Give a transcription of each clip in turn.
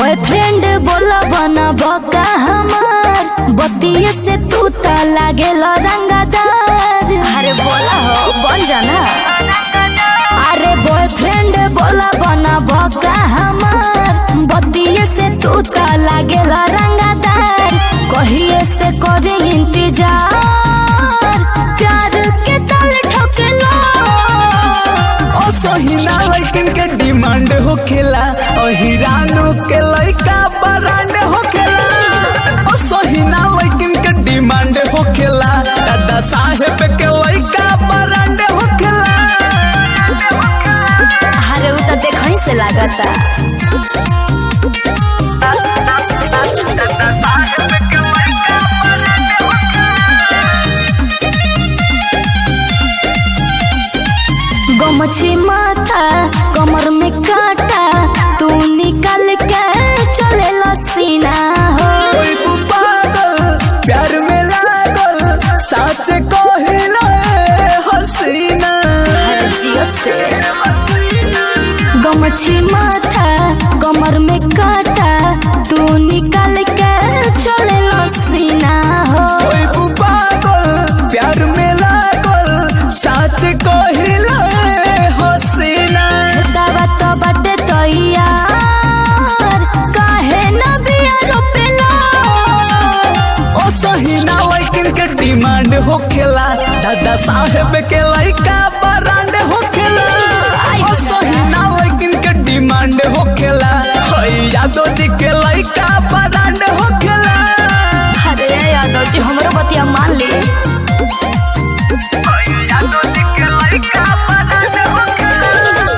boyfriend बोला बना बका हमार बतिये से तू त लागेल रंगदार अरे बोला हो बन जाना अरे बॉयफ्रेंड बोला बना बका हमार बतिये से तू त लागेल रंगदार कहिए से करे इंतजार प्यार के ताल ठोकेला असहिना लइकन के डिमांड होखेला अहिरानो के लइका ब्रांड होखेला असहिना लइकन के डिमांड होखेला दादा साहेब के लइका ब्रांड होखेला अरे उ त देखही से लागता गमछी माथा कमर में काटा तू निकल के चले सीना हो कोई को पागल प्यार में लागल सच कहिला हसीना जियो से गमछी माथा कमर में काटा तू निकल के चले सीना हो कोई को पागल प्यार में लागल सच कहिला हसीना दवा तो बटे तो यार काहे न बिया रोपेला ओ सहीना लइकन के डिमांड होखेला दादा साहेब के लइका ब्रांड होखेला ओ सहीना लइकन के डिमांड होखेला हई यादव जी के लइका ब्रांड होखेला अरे यादव जी हमरो बतिया मान ली यादव जी के लइका ब्रांड होखेला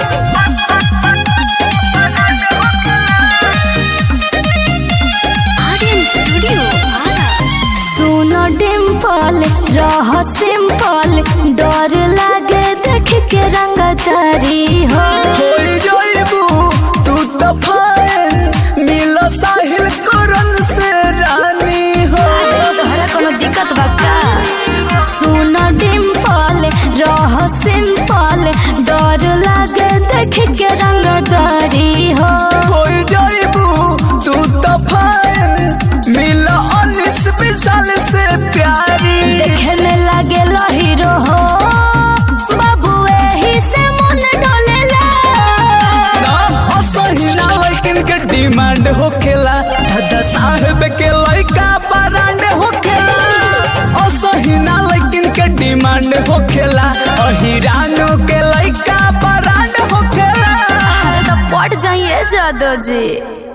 सुनो डिम्पल रह सिंपल डर लागे देख के रंग तारी हो होई जइबू तू तो फाइन मिल साहिल करन से रानी हो तोहरा कोनो दिक्कत बा का सुनो डिम्पल रह सिंपल डर लागे देख के रंग तारी हो कोई जाइबू तू तो फाइन मिल उन्नीस विशाल से प्यारी देखे में लागे हीरो हो बाबू एही से मन डोलेला ना असही ना लइकन के डिमांड होखेला दादा साहेब के लइका ब्रांड होखेला असही ना लइकन के डिमांड होखेला अहिरानो के लइका ब्रांड होखेला अरे तो पट जाइए जादो जी